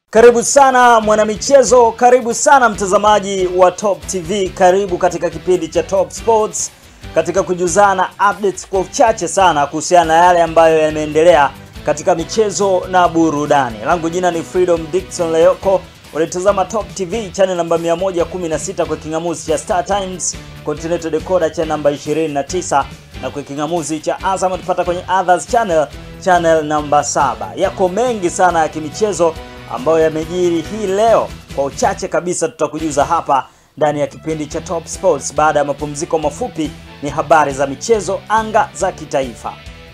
Karibu sana mwanamichezo, karibu sana mtazamaji wa Top TV, karibu katika kipindi cha Top Sports, katika kujuzana updates kwa uchache sana kuhusiana na yale ambayo yameendelea katika michezo na burudani. Langu jina ni Freedom Dickson Leoko. Unatazama Top TV channel namba 116 kwa kingamuzi cha Star Times, Continental Decoder channel namba 29 na kwa kingamuzi cha Azam tupata kwenye Others channel channel namba 7. Yako mengi sana ya kimichezo ambayo yamejiri hii leo. Kwa uchache kabisa tutakujuza hapa ndani ya kipindi cha Top Sports. Baada ya mapumziko mafupi, ni habari za michezo anga za kitaifa.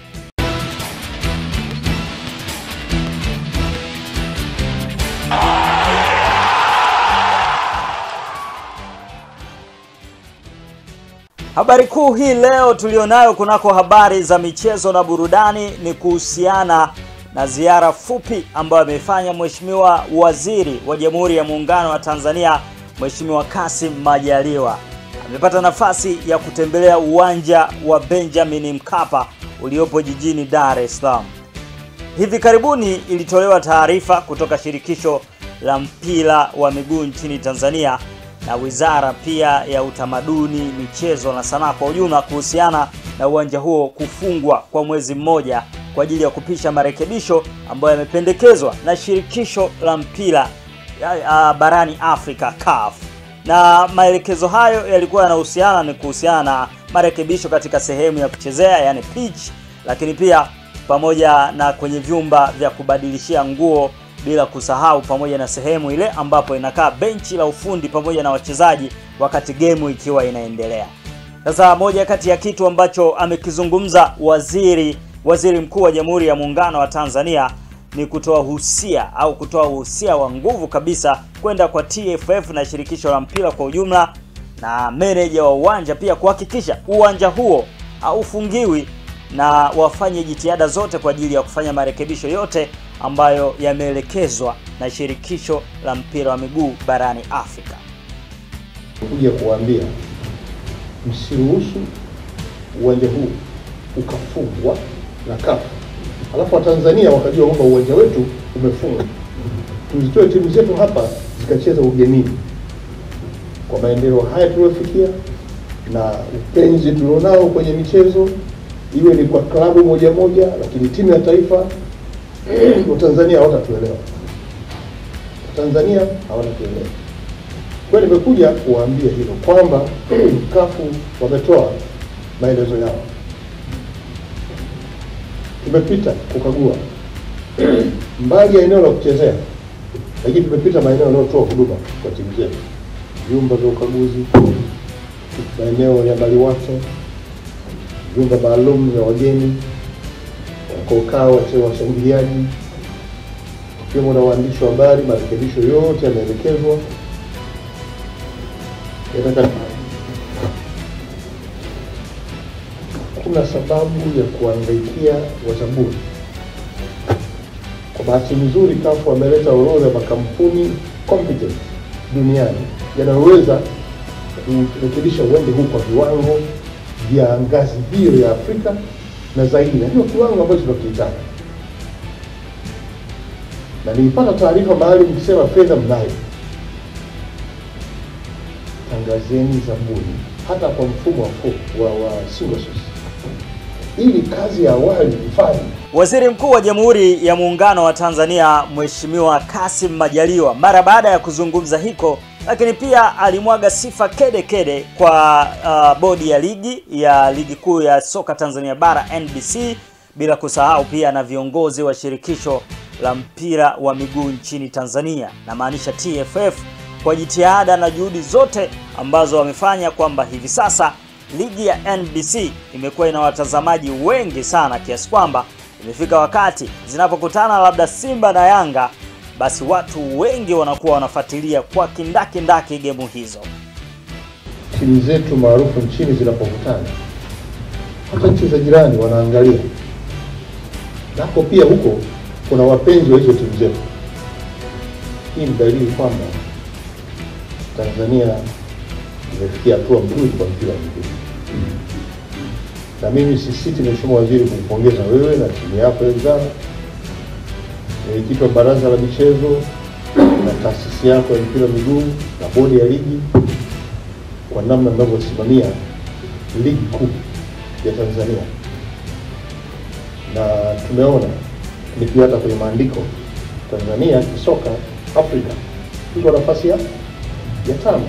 Habari kuu hii leo tulionayo kunako habari za michezo na burudani ni kuhusiana na ziara fupi ambayo amefanya Mheshimiwa Waziri wa Jamhuri ya Muungano wa Tanzania Mheshimiwa Kassim Majaliwa. Amepata nafasi ya kutembelea uwanja wa Benjamin Mkapa uliopo jijini Dar es Salaam. Hivi karibuni ilitolewa taarifa kutoka shirikisho la mpira wa miguu nchini Tanzania na wizara pia ya utamaduni, michezo na sanaa kwa ujumla kuhusiana na uwanja huo kufungwa kwa mwezi mmoja kwa ajili ya kupisha marekebisho ambayo yamependekezwa na shirikisho la mpira uh, barani Afrika CAF. Na maelekezo hayo yalikuwa yanahusiana ni kuhusiana na marekebisho katika sehemu ya kuchezea yani pitch, lakini pia pamoja na kwenye vyumba vya kubadilishia nguo bila kusahau pamoja na sehemu ile ambapo inakaa benchi la ufundi pamoja na wachezaji wakati gemu ikiwa inaendelea. Sasa moja kati ya kitu ambacho amekizungumza waziri waziri mkuu wa Jamhuri ya Muungano wa Tanzania ni kutoa husia au kutoa husia wa nguvu kabisa kwenda kwa TFF na shirikisho la mpira kwa ujumla na meneja wa uwanja pia kuhakikisha uwanja huo haufungiwi na wafanye jitihada zote kwa ajili ya kufanya marekebisho yote ambayo yameelekezwa na shirikisho la mpira wa miguu barani Afrika. Kuja kuambia msiruhusu uwanja huu ukafungwa na CAF, alafu Watanzania wakajua kwamba uwanja wetu umefungwa, tuzitoe timu zetu hapa zikacheza ugenini. Kwa maendeleo haya tuliofikia na upenzi tulionao kwenye michezo, iwe ni kwa klabu moja moja, lakini timu ya taifa Watanzania hawatatuelewa, Watanzania hawatatuelewa. Kwa nimekuja kuwaambia hilo kwamba kafu wametoa maelezo yao, tumepita kukagua mbali ya eneo la kuchezea, lakini tumepita maeneo yanayotoa huduma kwa timu zetu, vyumba vya ukaguzi, maeneo ya maliwato, vyumba maalum vya wageni wanakokaa washangiliaji ikiwemo na waandishi wa habari. Marekebisho yote yameelekezwa yataka. Kuna sababu ya kuangaikia wazabuni. Kwa bahati nzuri, kafu wameleta orodha ya makampuni competent duniani yanayoweza kurekebisha uwanja huu kwa viwango vya ngazi hiyo ya Afrika na zaidi, na ndio kiwango ambacho tunakihitaji. Na nilipata taarifa maalum ikisema fedha mnayo, tangazeni zabuni hata kwa mfumo wa, wa, wa single source ili kazi ya awali ifanye. Waziri Mkuu wa Jamhuri ya Muungano wa Tanzania Mheshimiwa Kassim Majaliwa mara baada ya kuzungumza hiko, lakini pia alimwaga sifa kede kede kwa uh, bodi ya ligi ya ligi kuu ya soka Tanzania bara NBC, bila kusahau pia na viongozi wa shirikisho la mpira wa miguu nchini Tanzania, na maanisha TFF, kwa jitihada na juhudi zote ambazo wamefanya kwamba hivi sasa ligi ya NBC imekuwa ina watazamaji wengi sana kiasi kwamba imefika wakati zinapokutana labda Simba na Yanga, basi watu wengi wanakuwa wanafuatilia kwa kindaki ndaki gemu hizo. Timu zetu maarufu nchini zinapokutana, hata nchi za jirani wanaangalia, nako pia huko kuna wapenzi wa hizo timu zetu. Hii ni dalili kwamba Tanzania imefikia hatua nzuri kwa mpira wa miguu na mimi sisiti, Mheshimiwa Waziri, kumpongeza wewe na timu yako ya wizara, mwenyekiti wa baraza la michezo na taasisi yako ya mpira wa miguu na bodi ya ligi kwa namna mnavyosimamia ligi kuu ya Tanzania, na tumeona ni pia hata kwenye maandiko Tanzania kisoka Afrika iko nafasi ya ya tano,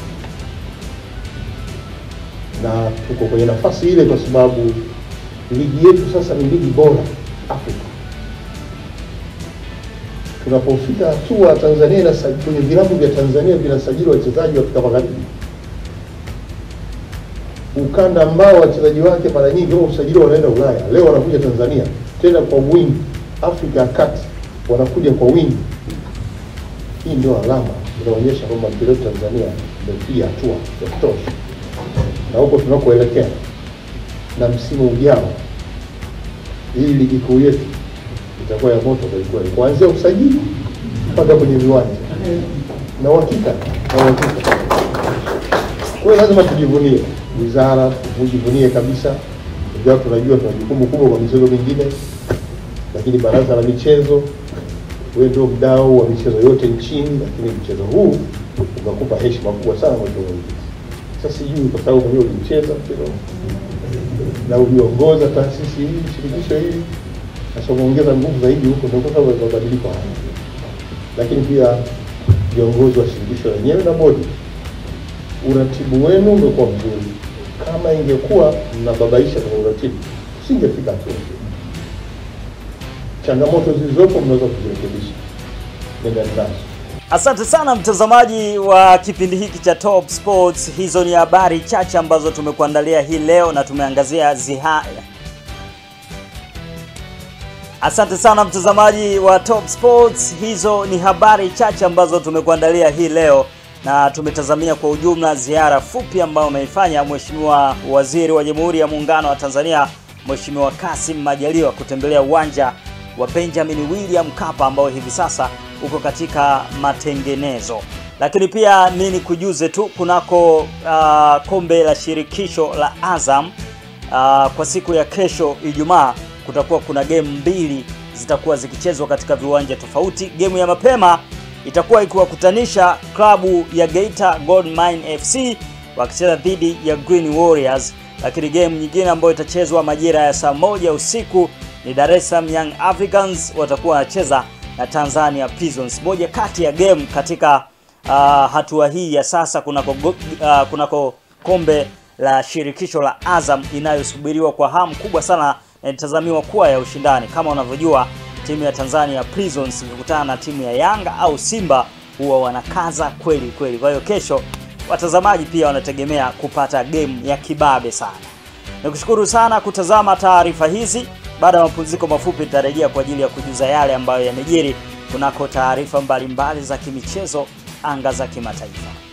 na tuko kwenye nafasi ile kwa sababu ligi yetu sasa ni ligi bora Afrika. Tunapofika hatua Tanzania inasajili kwenye vilabu vya Tanzania vinasajili wachezaji wa Afrika Magharibi, ukanda ambao wachezaji wake mara nyingi wao usajili wanaenda Ulaya, leo wanakuja Tanzania tena kwa wingi. Afrika ya kati wanakuja kwa wingi. Hii ndio alama inaonyesha kwamba mpira wetu Tanzania umepiga hatua ya kutosha, na huko tunakoelekea na msimu ujao, hii ligi kuu yetu itakuwa ya moto kwelikweli, kuanzia usajili mpaka kwenye viwanja na uhakika na uhakika. Kwa hiyo lazima tujivunie wizara, tujivunie kabisa, ingawa tunajua tuna jukumu kubwa kwa michezo mingine, lakini baraza la michezo, wewe ndio mdau wa michezo yote nchini, lakini mchezo huu unakupa heshima kubwa sana mheshimiwa mwenyekiti. Sasa sijui kwa sababu mwenyewe ulimcheza mchezo na uliongoza taasisi hii, shirikisho hili, sasa umeongeza nguvu zaidi huko, ndio kwa sababu ya mabadiliko haya. Lakini pia viongozi wa shirikisho lenyewe na bodi, uratibu wenu umekuwa mzuri. Kama ingekuwa mnababaisha kwenye uratibu, usingefika hatua hiyo. Changamoto zilizopo mnaweza kuzirekebisha, nenda nazo. Asante sana mtazamaji wa kipindi hiki cha Top Sports. Hizo ni habari chache ambazo tumekuandalia hii leo na tumeangazia ziha. Asante sana mtazamaji wa Top Sports. Hizo ni habari chache ambazo tumekuandalia hii leo na tumetazamia kwa ujumla ziara fupi ambayo ameifanya Mheshimiwa Waziri wa Jamhuri ya Muungano wa Tanzania Mheshimiwa Kassim Majaliwa kutembelea uwanja wa Benjamin William Mkapa ambao hivi sasa uko katika matengenezo. Lakini pia nini kujuze tu kunako uh, kombe la shirikisho la Azam uh, kwa siku ya kesho Ijumaa kutakuwa kuna game mbili zitakuwa zikichezwa katika viwanja tofauti. Gemu ya mapema itakuwa ikiwakutanisha klabu ya Geita Gold Mine FC wakicheza dhidi ya Green Warriors, lakini game nyingine ambayo itachezwa majira ya saa moja usiku ni Dar es Salaam Young Africans watakuwa wanacheza na Tanzania Prisons, moja kati ya game katika uh, hatua hii ya sasa kunako, uh, kunako kombe la shirikisho la Azam inayosubiriwa kwa hamu kubwa sana na itazamiwa kuwa ya ushindani. Kama unavyojua timu ya Tanzania Prisons ikikutana na timu ya Yanga au Simba huwa wanakaza kweli kweli. Kwa hiyo kesho watazamaji pia wanategemea kupata game ya kibabe sana. Nikushukuru sana kutazama taarifa hizi. Baada ya mapumziko mafupi, nitarejea kwa ajili ya kujuza yale ambayo yamejiri kunako taarifa mbalimbali za kimichezo anga za kimataifa.